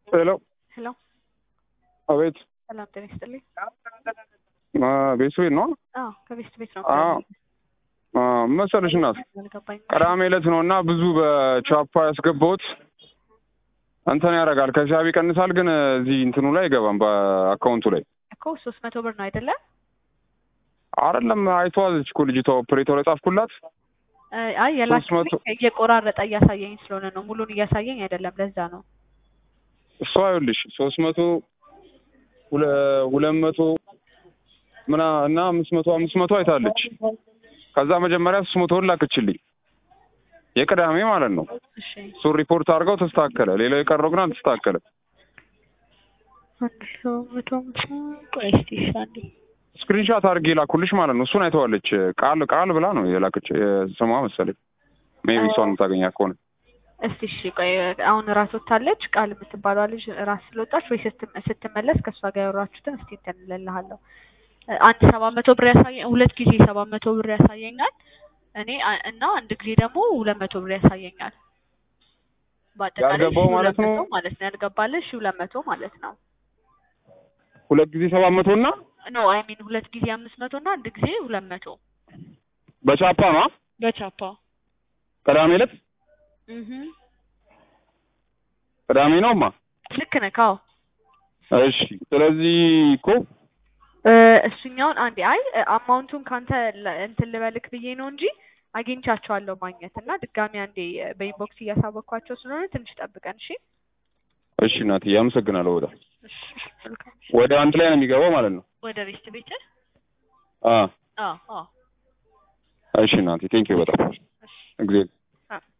ሄሎ ሄሎ አቤት ሰላም ጤና ይስጥልኝ። ቤት ቤት ነው አዎ ከቤስት ቤት ነው። አዎ አ፣ መሰለሽ እናት አልገባኝም። ቅዳሜ ዕለት ነው እና ብዙ በቻፓ ያስገባሁት እንትን ያደርጋል ከሂሳብ ይቀንሳል፣ ግን እዚህ እንትኑ ላይ አይገባም በአካውንቱ ላይ እኮ ሶስት መቶ ብር ነው አይደለ? አይደለም። አይተዋለች እኮ ልጅቷ ኦፕሬተር የጻፍኩላት እ፣ አይ የላክልኝ መቶ እየቆራረጠ እያሳየኝ ስለሆነ ነው። ሙሉን እያሳየኝ አይደለም። ለዛ ነው። እሷ ይኸውልሽ ሶስት መቶ ሁለ- ሁለት መቶ ምና እና አምስት መቶ አምስት መቶ አይታለች። ከዛ መጀመሪያ ሶስት መቶውን ላክችልኝ የቅዳሜ ማለት ነው። እሺ እሱን ሪፖርት አድርገው ተስተካከለ። ሌላው የቀረው ግን አልተስተካከለም። አንድ ሰው መቶ አምሳ ቆይ እስኪ እሺ አንዴ ስክሪንሻት አድርጌ ላኩልሽ ማለት ነው። እሱን አይተዋለች። ቃል ቃል ብላ ነው የላከች ስሟ መሰለኝ። ሜቢ እሷን የምታገኛ ከሆነ እስቲ እሺ ቆይ አሁን ራስ ወታለች ቃል የምትባለዋ ልጅ ራስ ስለወጣች ወይ ስትም- ስትመለስ ከእሷ ጋር ያወራችሁትን እስቲ እንትን እልልሃለሁ። አንድ ሰባት መቶ ብር ያሳየ ሁለት ጊዜ ሰባት መቶ ብር ያሳየኛል እኔ አ- እና አንድ ጊዜ ደግሞ ሁለት መቶ ብር ያሳየኛል። በአጠቃላይ ያልገባው ሺህ ማለት ሁለት ነው? መቶ ማለት ነው ያልገባልህ ሺህ ሁለት መቶ ማለት ነው። ሁለት ጊዜ ሰባት መቶ እና ኖ አይ ሚን ሁለት ጊዜ አምስት መቶ እና አንድ ጊዜ ሁለት መቶ በቻፓ ነው በቻፓ ቅዳሜ ዕለት እህ ቅዳሜ ነውማ። ልክ ነህ። ካው እሺ ስለዚህ እኮ እሱኛውን አንዴ አይ አማውንቱን ካንተ ለ- እንትን ልበልክ ብዬ ነው እንጂ አግኝቻቸዋለሁ ማግኘት እና ድጋሚ አንዴ በኢንቦክስ እያሳወቅኳቸው ስለሆነ ትንሽ ጠብቀን እሺ። እሺ እናትዬ አመሰግናለሁ። በጣም እሺ መልካም። ወደ አንድ ላይ ነው የሚገባው ማለት ነው። ወደ ቤስት ቤት አ አዎ አዎ እሺ እናቴ ቴንኪው በጣም እሺ እግዚአብሔር